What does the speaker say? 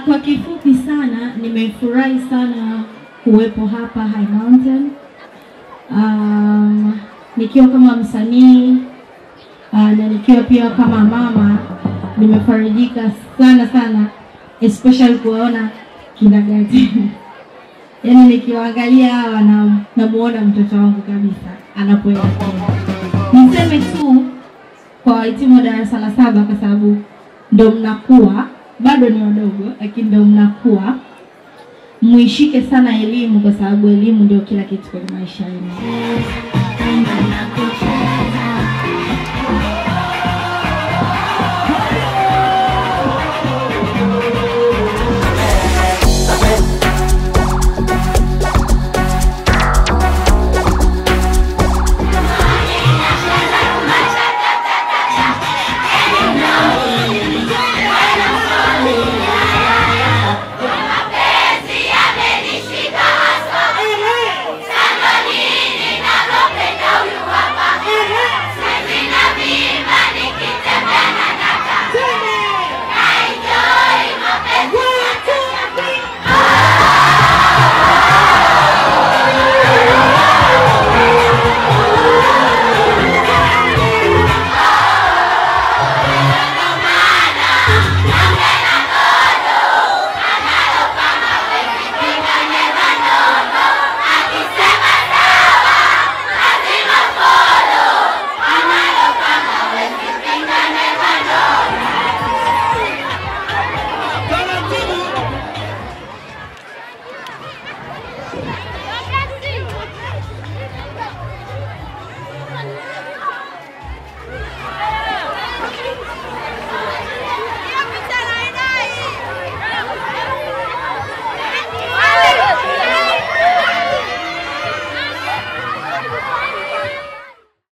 kwa kifupi sana nimefurahi sana kuwepo hapa High Mountain. Um, nikiwa kama msanii uh, na nikiwa pia kama mama nimefarijika sana sana especially kuwaona kinagati yaani nikiwaangalia hawa na namuona mtoto wangu kabisa anapoelekea. Niseme tu kwa wahitimu wa darasa la saba, kwa sababu ndo mnakuwa, bado ni wadogo, lakini ndo mnakuwa, muishike sana elimu, kwa sababu elimu ndio kila kitu kwenye maisha yenu.